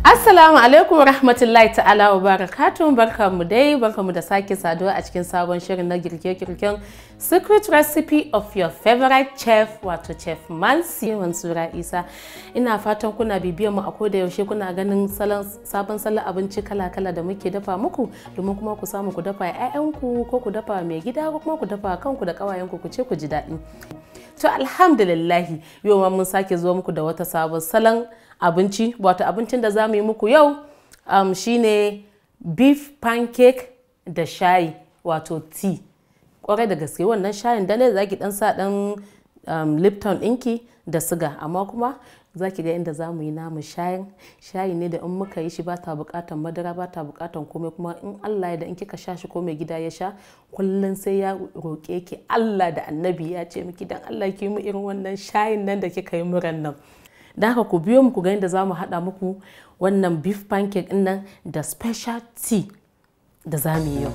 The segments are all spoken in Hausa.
Assalamu alaikum wa rahmatullahi ta'ala wa barakatun barkamu dai barkamu da sake saduwa a cikin sabon shirin na girke-girken secret recipe of your favorite chef wato chef Mansi Mansura Isa ina fatan kuna bibiyar mu a koda yaushe kuna ganin salon sabon salon abinci kala-kala da muke dafa muku domin kuma ku samu ku dafa 'ya'yanku ko ku dafa mai gida ko kuma ku dafa kanku da ƙawayenku ku ce ku ji daɗi to alhamdulillahi yau ma mun sake zuwa muku da wata sabon salon abinci wato abincin da za mu yi muku yau um, shine beef pancake da shayi wato tea kwarai da gaske wannan shayin dale za ki dan sa dan um, lipton ɗinki da siga amma kuma za ki ga inda za mu yi namu shayin shayi ne da in muka yi shi ba ta bukatan madara ba ta bukatan komai kuma in Allah ya da in kika sha shi ko mai gida ya sha kullum sai ya roƙe ki Allah da annabi ya ce miki dan Allah ki mu irin wannan shayin nan da kika yi muran nan da haka ku biyo mu ku ga yadda za mu haɗa muku wannan beef pancake ɗin nan da special tea da za mu yi yau.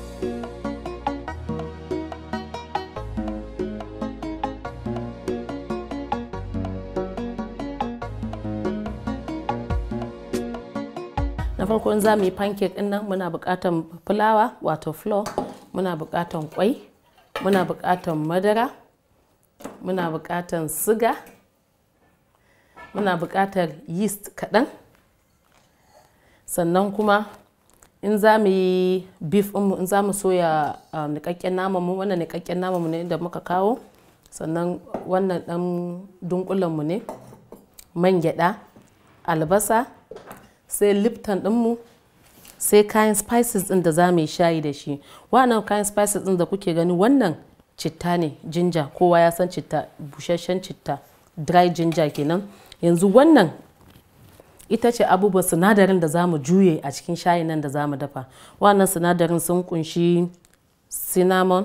na farko in za mu yi pancake ɗin nan muna buƙatar fulawa wato flour muna buƙatar kwai muna buƙatar madara muna buƙatar siga muna buƙatar yeast kaɗan sannan kuma in za mu yi beef mu in za mu soya niƙaƙƙen naman mu wannan niƙaƙƙen naman mu ne da muka kawo sannan wannan ɗan dunkulen mu ne man gyaɗa albasa sai lipton ɗinmu sai kayan spices ɗin da za mu yi shayi da shi wannan kayan spices ɗin da kuke gani wannan citta ne jinja kowa ya san citta busasshen citta dry ginger kenan yanzu wannan ita ce abubuwan sinadarin da za mu juye a cikin shayin nan da za mu dafa wannan sinadarin sun kunshi cinnamon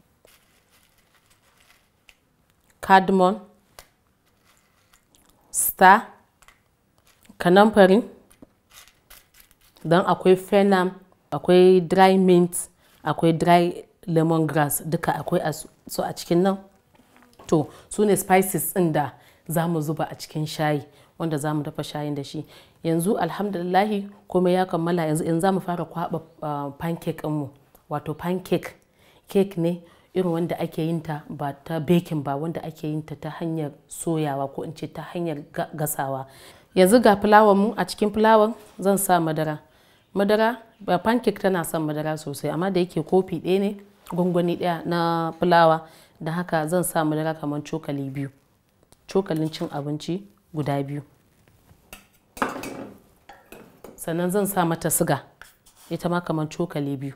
cardamom star kanamfari don akwai phenom akwai dry mint akwai dry lemongrass duka akwai su a cikin nan to su ne spices ɗin da za mu zuba a cikin shayi wanda za mu dafa shayin da shi yanzu alhamdulillahi komai ya kammala yanzu in za mu fara kwaba pancake mu wato pancake cake ne irin wanda ake yin ta ba ta baking ba wanda ake yin ta ta hanyar soyawa ko in ce ta hanyar gasawa yanzu ga fulawar mu a cikin fulawar zan sa madara madara ba pancake tana son madara sosai amma da yake kofi ɗaya ne gwangwani ɗaya na fulawa da haka zan sa madara kamar cokali biyu cokalin cin abinci guda biyu sannan zan sa mata siga ita ma kamar cokali biyu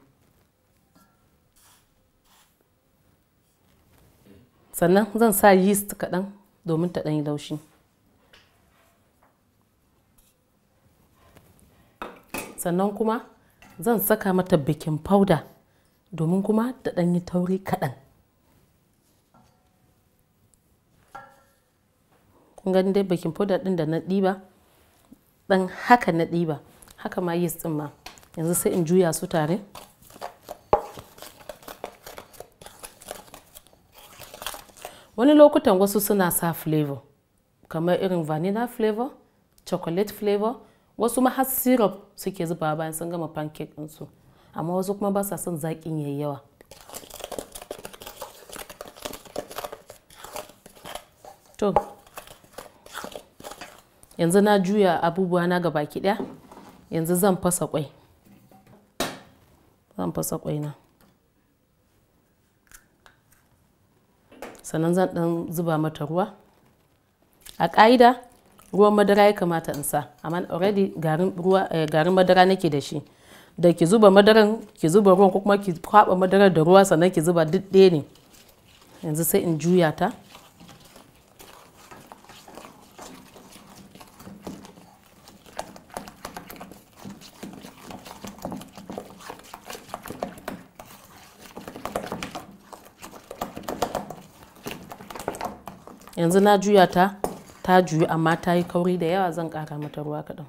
sannan zan sa yeast kaɗan domin ta ɗanyi laushi sannan kuma zan saka mata baking powder domin kuma ta ɗanyi tauri kaɗan kun gani dai baking powder din da na ɗiba dan haka na ɗiba haka ma yeast din ma yanzu sai in juya su tare wani lokutan wasu suna sa flavor kamar irin vanilla flavor chocolate flavor wasu ma har syrup suke zuba bayan sun gama pancake ɗinsu amma wasu kuma ba sa son zaƙin yayi yawa to yanzu na juya abubuwa na ga baki daya yanzu zan fasa kwai zan fasa kwai na sannan zan dan zuba mata ruwa a ƙa'ida ruwan madara ya kamata in sa amma already garin madara nake da shi da ki zuba madaran ki zuba ruwan ko kuma ki kwaba madarar da ruwa sannan ki zuba duk ɗaya ne yanzu sai in juya ta yanzu na juya ta ta juyu amma ta yi kauri da yawa zan kara mata ruwa kaɗan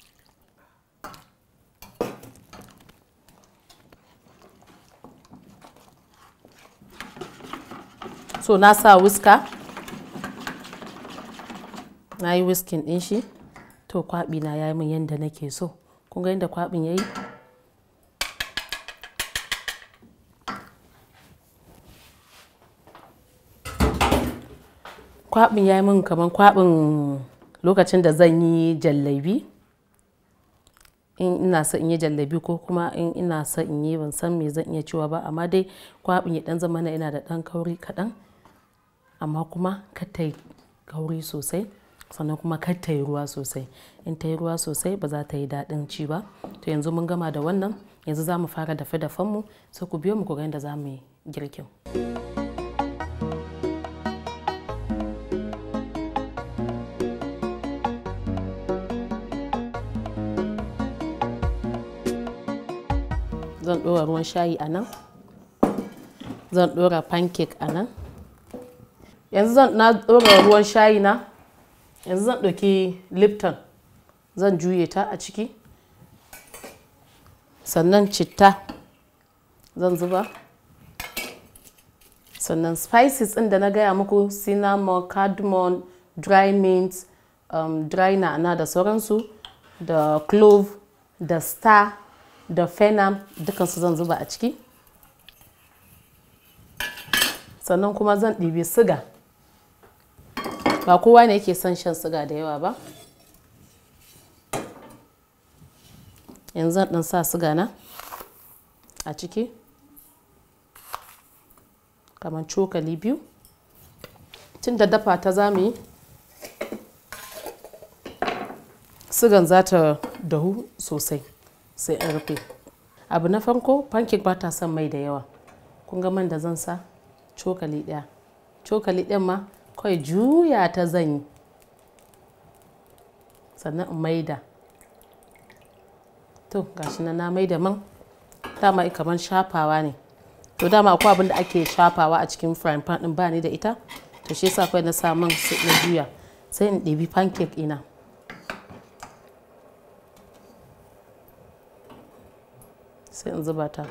so na sa wiska na yi wiskin ɗin shi to kwaɓi na ya yi min yadda nake so kun ga yadda kwaɓin ya yi kwaɓin ya yi min kamar kwaɓin lokacin da zan yi jallabi in ina so in yi jallabi ko kuma in ina so in yi ban san me zan iya cewa ba amma dai kwaɓin ya ɗan zama na yana da ɗan kauri kaɗan amma kuma kar ta yi kauri sosai sannan kuma kar ta yi ruwa sosai in ta yi ruwa sosai ba za ta yi daɗin ci ba to yanzu mun gama da wannan yanzu za mu fara dafe dafenmu sai ku biyo mu ku ga yadda za mu yi girkin. zan ɗora ruwan shayi a nan zan ɗora pancake a nan yanzu zan na ɗora ruwan shayi na yanzu zan ɗauki lipton zan juye ta a ciki sannan citta zan zuba sannan spices ɗin da na gaya muku cinnamon cardamom dry mint um, dry na'ana da sauransu da clove da star da fenam dukansu zan zuba a ciki sannan kuma zan ɗibi siga ba kowa ne yake son shan siga da yawa ba yanzu zan ɗan sa siga na a ciki kamar cokali biyu tun da dafa ta za mu yi sigan za ta dahu sosai sai in rufe abu na farko pancake ba ta son mai da yawa kun ga man da zan sa cokali ɗaya cokali ɗin ma kawai juya ta zan yi sannan in maida to gashi na na maida man dama kamar shafawa ne to dama akwai abin da ake shafawa a cikin frying pan din ba ni da ita to shi yasa kawai na sa man na juya sai in ɗebi pancake ina sai in zuba ta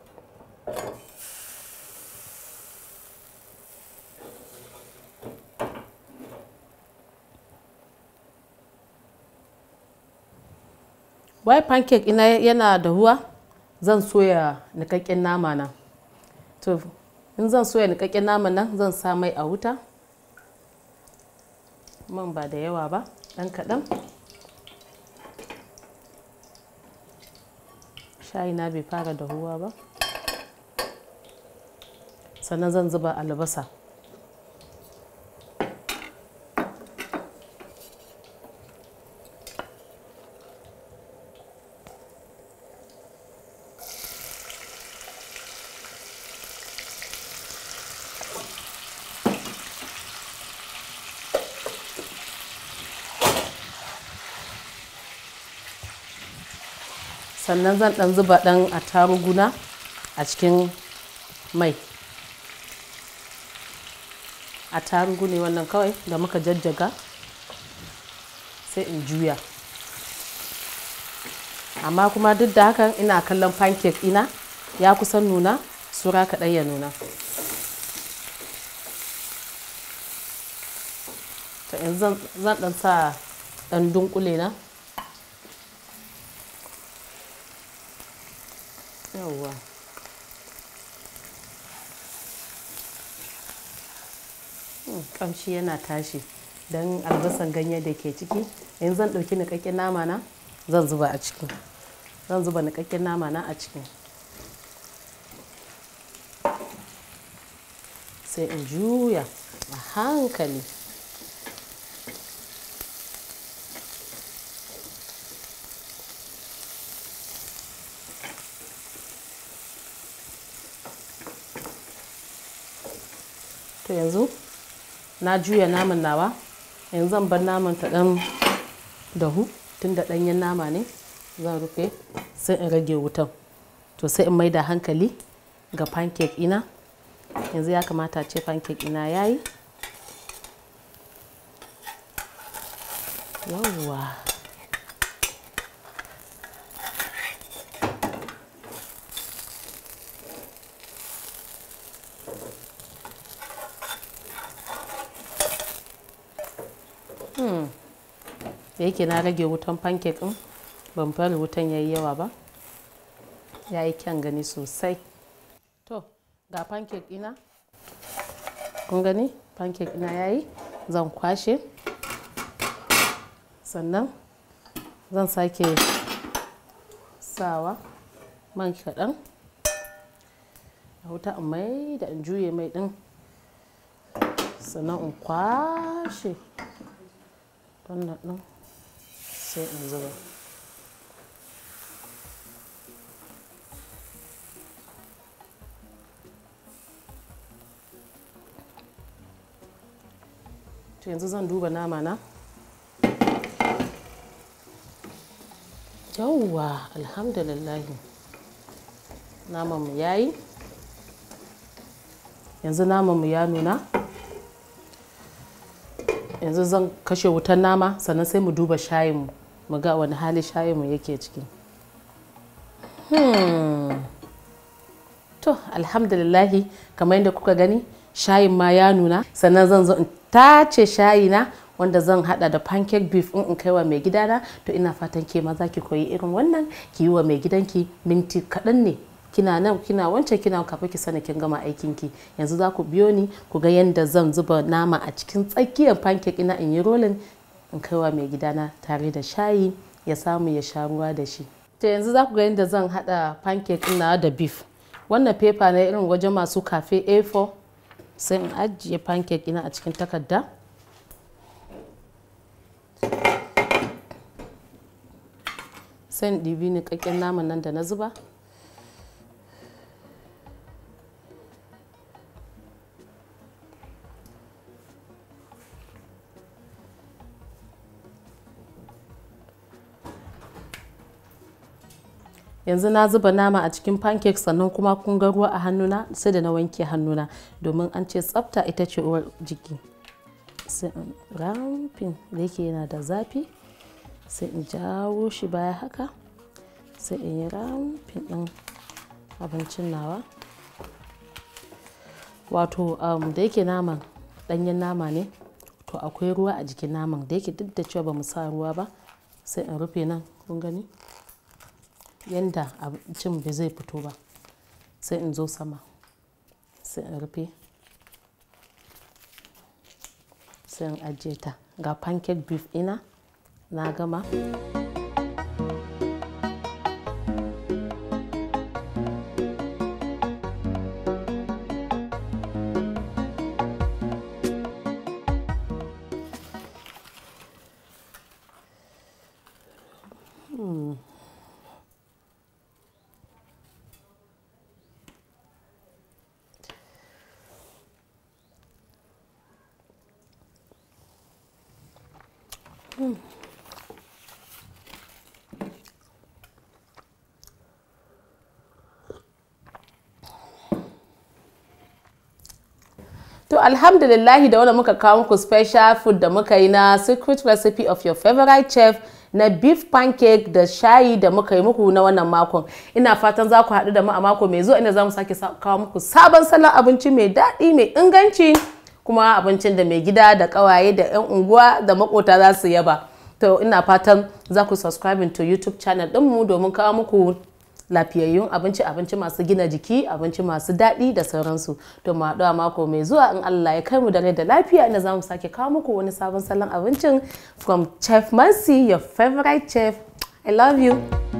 wai pancake ina yana da huwa zan soya nikakken nama na to in zan soya nikakken nama nan zan sa mai a wuta man ba da yawa ba ɗan kaɗan shayi na bai fara dahuwa ba sannan zan zuba albasa sannan zan dan zuba dan attaruguna a cikin mai attarugu ne wannan kawai da muka jajjaga sai in juya amma kuma duk da hakan ina kallon pancake ina ya kusan nuna sura kaɗan ya nuna to yanzu zan dan sa dan dunkule na yawwa kamshi yana tashi don albasan ganye da ke ciki yanzu zan ɗauki niƙaƙƙen nama na zan zuba a ciki zan zuba niƙaƙƙen nama na a ciki sai in juya a hankali to yanzu na juya naman nawa yanzu zan bar naman ta dan dahu tun da ɗanyen nama ne zan rufe sai in rage wutan to sai in mai da hankali ga pancake ina yanzu ya kamata ce pancake ina ya yi yawwa da yake na rage wutan pancake din ban bari wutan yayi yawa ba ya yi kyan gani sosai to ga pancake ina kun gani pancake ina yayi zan kwashe sannan zan sake sawa man kaɗan a wuta in mai da in juye mai ɗin sannan in kwashe wannan ɗin sai in zuba to yanzu zan duba nama na yauwa alhamdulillahi namanmu ya yi yanzu namanmu ya nuna yanzu zan kashe wutan nama sannan sai mu duba shayinmu mu ga wani hali shayinmu yake ciki hmm. to alhamdulillahi kamar yadda kuka gani shayin ma ya nuna sannan zan zo in tace shayina wanda zan hada da pancake beef in kai wa mai gidana to ina fatan ke ma za ki koyi irin wannan ki yi wa mai gidanki minti kaɗan ne kina nan kina wancan kina kafin ki sani kin gama aikin ki yanzu za ku biyo ni ku ga yadda zan zuba nama a cikin tsakiyar pancake ina in yi rolling in kai wa mai gidana tare da shayi ya samu ya sha ruwa da shi to yanzu za ku ga yadda zan hada pancake ina da beef wannan paper na irin wajen masu cafe A4 sai in ajiye pancake ina a cikin takarda sai in ɗibi niƙaƙƙen naman nan da na zuba yanzu na zuba nama a cikin pancake sannan kuma kun ga ruwa a hannuna sai da na wanke hannuna domin an ce tsafta ita ce uwar jiki sai in ramfin da yake yana da zafi sai in jawo shi baya haka sai in yi ramfin ɗin abincin nawa wato da yake naman ɗanyen nama ne to akwai ruwa a jikin naman da yake duk da cewa ba mu sa ruwa ba sai in rufe nan kun gani yanda abincin bai zai fito ba sai in zo sama sai in rufe sai in ajiye ta ga pancake beef ina na gama Hmm. To alhamdulillahi da wanda muka kawo muku special food da muka yi na secret recipe of your favorite chef na beef pancake da shayi da muka yi muku na wannan makon. Ina fatan za ku haɗu da mu a mako mai zuwa inda za mu sake kawo muku sabon salon abinci mai daɗi mai inganci kuma abincin da mai gida da ƙawaye da 'yan unguwa da makota za su yaba. To ina fatan za ku subscribe to YouTube channel ɗinmu domin kawo muku lafiyayyun abinci abinci masu gina jiki abinci masu daɗi da sauransu to mu haɗu a mako mai zuwa in Allah ya kai mu da rai da lafiya inda za mu sake kawo muku wani sabon salon abincin from chef Mercy your favorite chef I love you